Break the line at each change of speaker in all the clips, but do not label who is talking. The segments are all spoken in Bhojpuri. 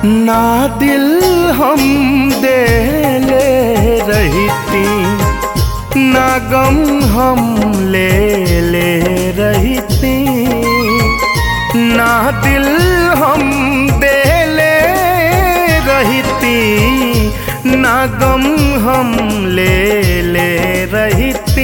ना दिल हम देले रहती ना गम हम ले ले रहती ना दिल हम देले रहती ना गम हम ले ले रहती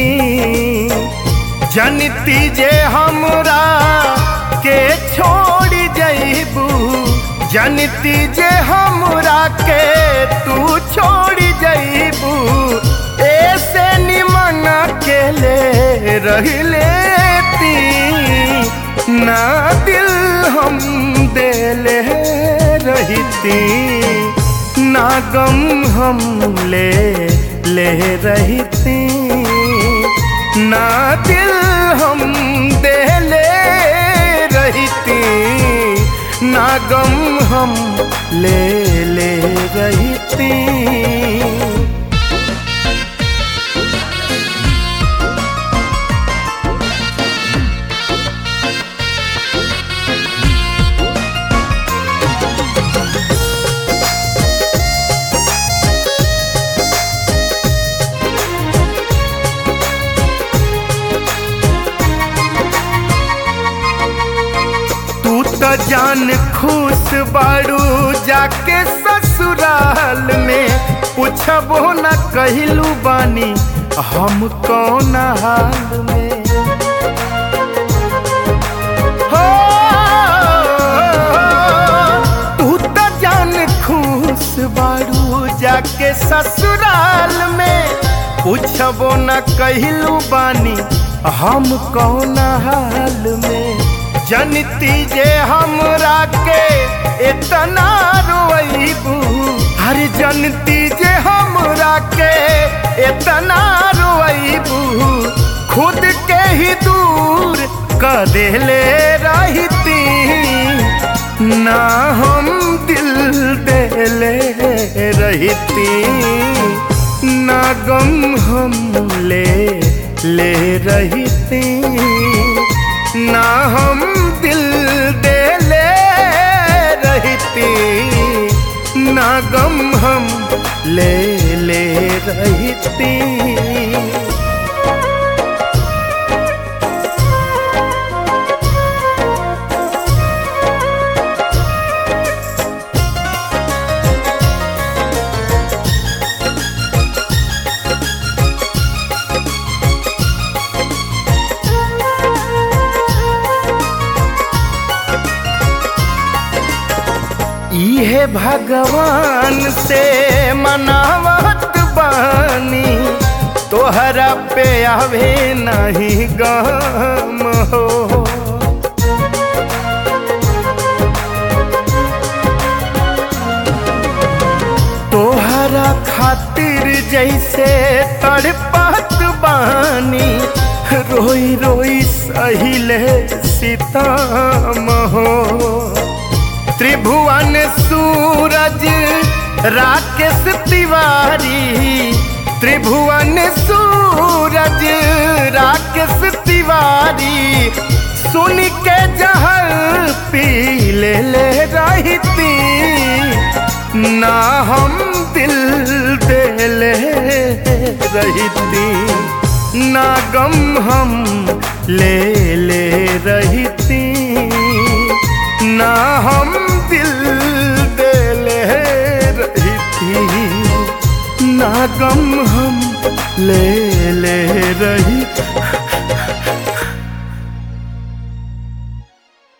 जनती जे हमरा के छोड़ जईबू जनती जे हमरा के तू छोड़ जईबू ऐसे निमन के ले रह लेती ना दिल हम देले रहती ना गम हम ले ले रहती ना दिल हम देले रहती ना गम हम ले ले रहती तू तो जान खुश बाड़ू जाके ससुराल में पूछबो न कहलू बानी हम कौन हाल में हो तू तो जान खुश बाड़ू जाके ससुराल में पूछबो न कहलू बानी हम कौन हाल में जनती जे हमरा के इतना रोईबू हर जनती जे हमरा के इतना रोईबू खुद के ही दूर कर देले रहती ना हम दिल देले रहती ना गम हम ले ले रहती ना हम दिल दे ले रहती ना गम हम ले ले रहती इहे भगवान से मनावत बानी तोहरा पे आवे नहीं गम हो तोहरा खातिर जैसे तड़पत बानी रोई रोई सहिले सीताम हो त्रिभुवन सूरज राकेश तिवारी त्रिभुवन सूरज राकेश तिवारी सुन के जहर पी ले ले रहती ना हम दिल दे ले रहती ना गम हम ले ले रहती ना हम दिल दे ले रहती ना गम हम ले ले रही